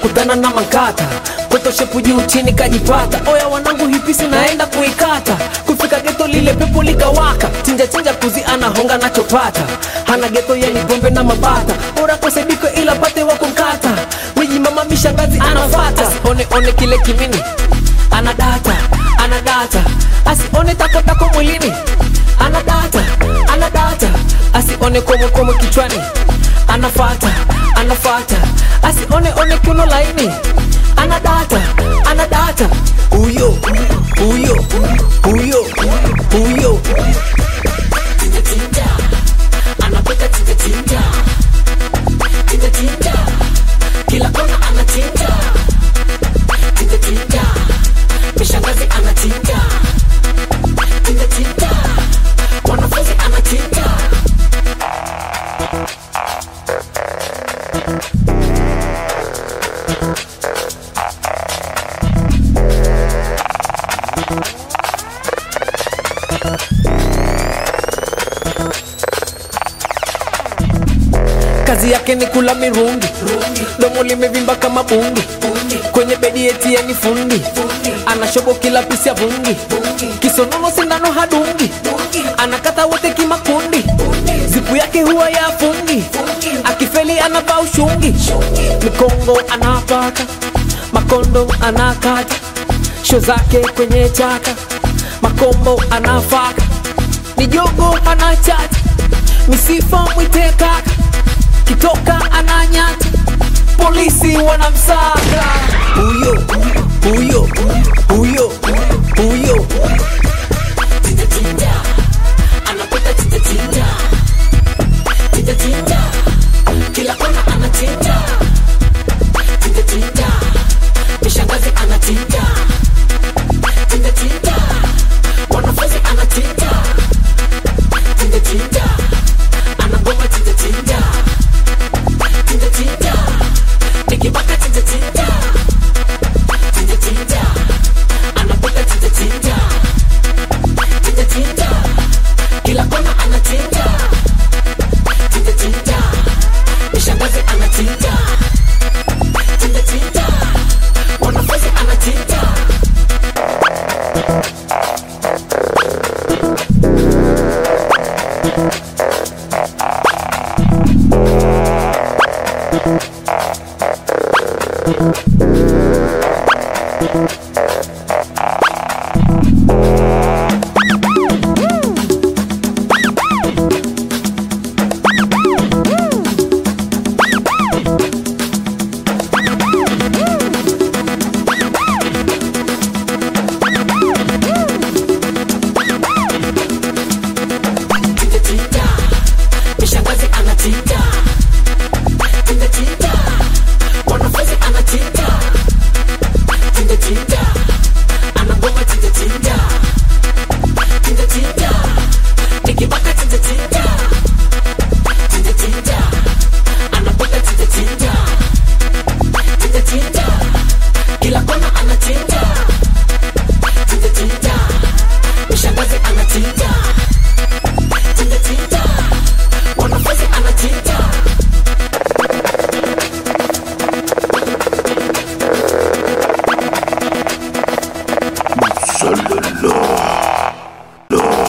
kakutana na mankata kotoshepu juu chini kajipata oya wanangu hipisi naenda kuikata kufika geto lile pepo likawaka chinja chinja kuzi anahonga nachopata hana geto yani pombe na mabata ora kosediko ila pate wa kumkata wiji mama mishangazi anafata one one kile kimini ana data ana data asione takotako mwilini ana data ana data asione komokomo kichwani anafata anafata asione one kiuno laini ana data ana data huyo huyo huyo huyo Tinja, tinja. Anapenda tinja, tinja. Tinja, tinja. kila kona anatinja tinja tinja mishangazi anatinja tinja tinja wanafunzi anatinja kazi yake ni kula mirungi domo limevimba kama bungi kwenye bedi eti yeni fundi anashobo kila pisi ya vungi kisonono sindano hadungi anakata wote kimakundi zipu yake huwa ya fungi akifeli anavaa ushungi mikongo anapaka makondo anakata sho zake kwenye chaka makombo anafaka ni jogo anachata misifa mwite kaka kitoka ananyata polisi wanamsaka huyo huyo huyo huyo